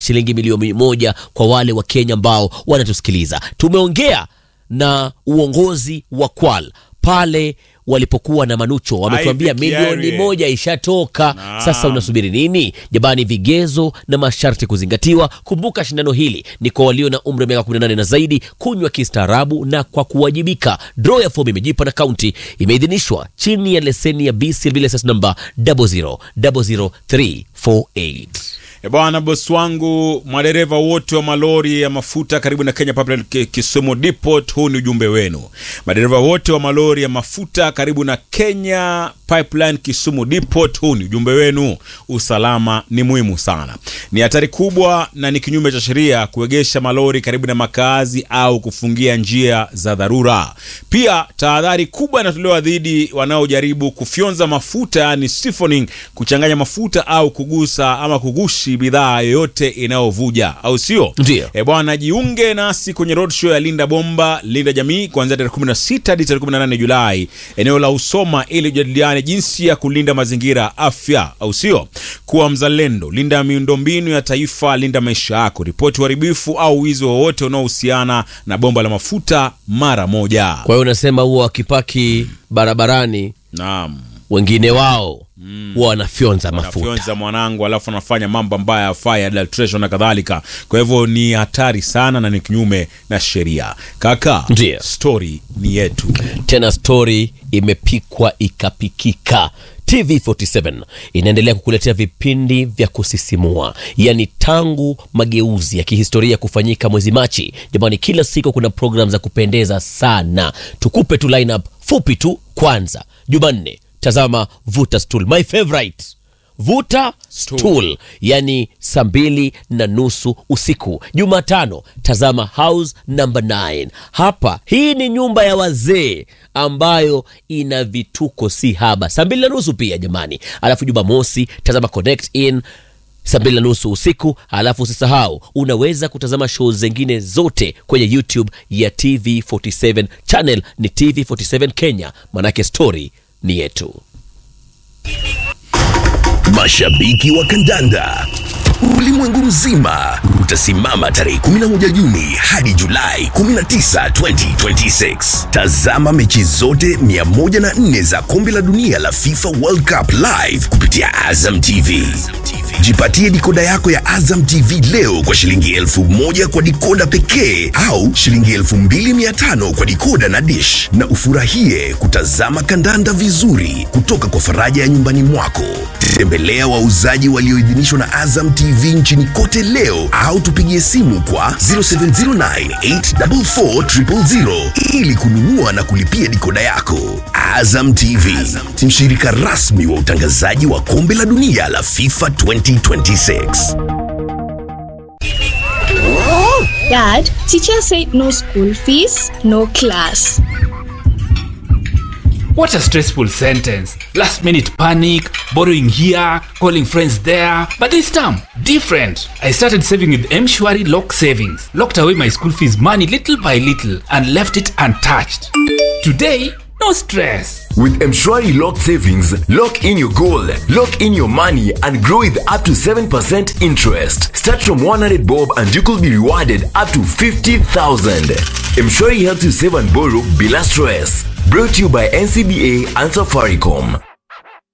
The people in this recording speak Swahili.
shilingi milioni moja kwa wale wa Kenya ambao wanatusikiliza. Tumeongea na uongozi wa Kwal pale walipokuwa na Manucho, wametuambia Ivy milioni Kiari. moja ishatoka. Naam. Sasa unasubiri nini? Jamani, vigezo na masharti kuzingatiwa. Kumbuka shindano hili ni kwa walio na umri wa miaka 18 na zaidi, kunywa kistaarabu na kwa kuwajibika. Draw ya fomu imejipa na kaunti imeidhinishwa chini ya leseni ya BCLB license number 0000348. E bwana, bosi wangu, madereva wote wa malori ya mafuta karibu na Kenya Pipeline Ki- Kisumu Depot, huu ni ujumbe wenu. Madereva wote wa malori ya mafuta karibu na Kenya Pipeline Kisumu Depot, huu ni ujumbe wenu. Usalama ni muhimu sana, ni hatari kubwa na ni kinyume cha sheria kuegesha malori karibu na makazi au kufungia njia za dharura. Pia tahadhari kubwa inatolewa dhidi wanaojaribu kufyonza mafuta, yani siphoning, kuchanganya mafuta au kugusa ama kugushi bidhaa yoyote inayovuja, au sio? Ndio. E bwana, jiunge nasi kwenye roadshow ya Linda Bomba Linda Jamii kuanzia tarehe 16 hadi tarehe 18 Julai, eneo la Usoma, ili ujadiliane jinsi ya kulinda mazingira, afya, au sio? Kuwa mzalendo, linda miundombinu ya taifa, linda maisha yako. Ripoti uharibifu au wizi wowote unaohusiana na bomba la mafuta mara moja. Kwa hiyo unasema huwa wakipaki barabarani Naam. wengine wao huwa wanafyonza mafuta. anafyonza mwanangu alafu anafanya mambo ambayo hayafai adulteration na kadhalika kwa hivyo ni hatari sana na ni kinyume na sheria kaka Ndiyo. story ni yetu Tena stori imepikwa ikapikika. TV47 inaendelea kukuletea vipindi vya kusisimua, yaani tangu mageuzi ya kihistoria kufanyika mwezi Machi. Jamani, kila siku kuna program za kupendeza sana. Tukupe tu lineup fupi tu. Kwanza Jumanne, tazama Vuta Stool, my favorite Vuta Stool, yani saa mbili na nusu usiku. Jumatano tazama House number 9. Hapa hii ni nyumba ya wazee ambayo ina vituko si haba, saa mbili na nusu pia jamani. Alafu Jumamosi tazama Connect In saa mbili na nusu usiku. Alafu usisahau unaweza kutazama show zingine zote kwenye YouTube ya TV47 channel ni TV47 Kenya, manake story ni yetu. Mashabiki wa kandanda ulimwengu mzima utasimama tarehe 11 Juni hadi Julai 19, 2026. Tazama mechi zote 104 za kombe la dunia la FIFA World Cup live kupitia Azam TV. Jipatie dikoda yako ya Azam TV leo kwa shilingi elfu moja kwa dikoda pekee au shilingi elfu mbili mia tano kwa dikoda na dish, na ufurahie kutazama kandanda vizuri kutoka kwa faraja ya nyumbani mwako. Tembelea wauzaji walioidhinishwa na Azam TV nchini kote leo au tupigie simu kwa 0709844000 ili kununua na kulipia dikoda yako. Azam TV, mshirika rasmi wa utangazaji wa kombe la dunia la FIFA 2026. Dad, teacher said no school fees, no class. What a stressful sentence. Last minute panic, borrowing here, calling friends there. But this time, different. I started saving with Mshwari Lock Savings. Locked away my school fees money little by little and left it untouched. Today, no stress. With Mshwari Lock Savings, lock in your goal, lock in your money, and grow with up to 7% interest. Start from 100 bob and you could be rewarded up to 50,000. Mshwari helps you save and borrow bila stress. Brought to you by NCBA and Safaricom.